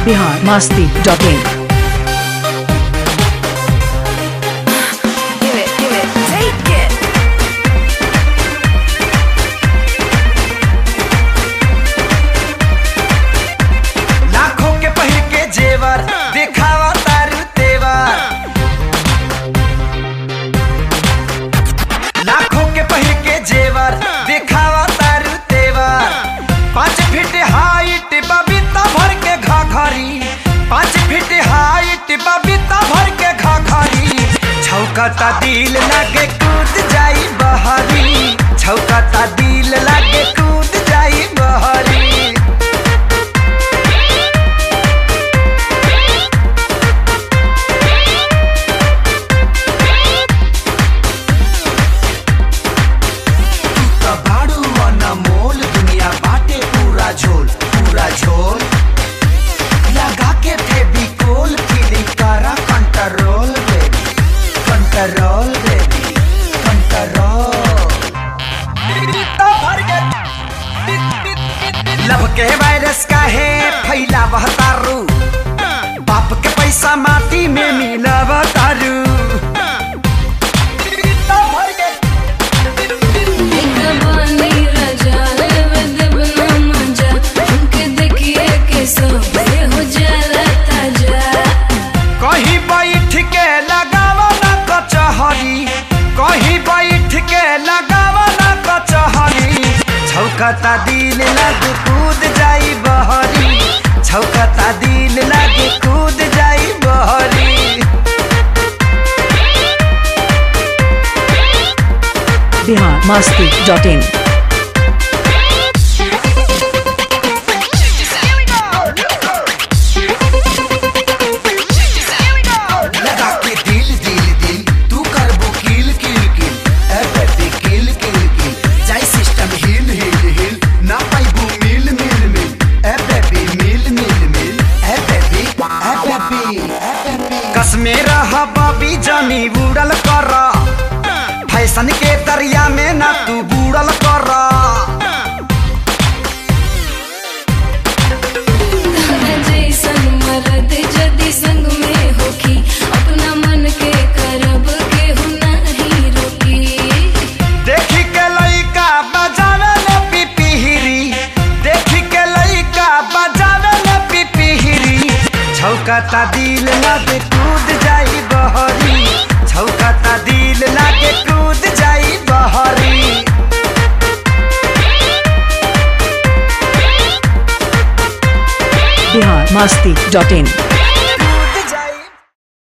Bihar Masti dot in Give it, give it, take it. लाखों के पहिर के जेवर दिखावा तारू तेवर लाखों के पहिर के जेवर दिखावा तारू तेवर पाँच फीट हाइट बबीता भर के घाघरी पाँच फीट हाइट बबीता भर के घाघरी छौकता दिल लागे कूद जाई बहरी छौकता दिल लागे कूद जाई बहरी कबाड़ू अनमोल दुनिया बाटे पूरा झोल पूरा झोल लगा के फेविकोल फीलिंग करा control baby control baby control love के वायरस का है फैला वह तारू बाप के पैसा माटी में मिला तारू बानी राजा लेवे देवना मजा उनके देखिए के सब हो जाला ताजा कहीं बैठ के लगावा ना कचहरी कहीं बैठ के लगावा ना कचहरी छौकता दिल लग कूद जाई बहरी छौकता दिल लग कूद जाई बहरी बिहार मस्ती डॉट इन लगा के दिल दिल दिल तू कर वो किल किल किल ए बेबी किल किल किल जाई सिस्टम हिल हिल हिल ना पाइबू मिल मिल मिल ए बेबी मिल मिल मिल ए बेबी ए बेबी ए बेबी कसमे रहा बाबी जानी बुड़ल कर फैशन के दरिया में ना तू बुड़ल कर तारा जैसन मरद जदी संग में होखी अपना मन के करब के हो नहीं रोकी देखी के लइका बजावे ले पिपिहिरी देखी के लइका बजावे ले पिपिहिरी छौकता दिल लागे कूद जाई बहरी छौकता दिल लागे कूद जाई बहरी बिहार मस्ती डॉट इन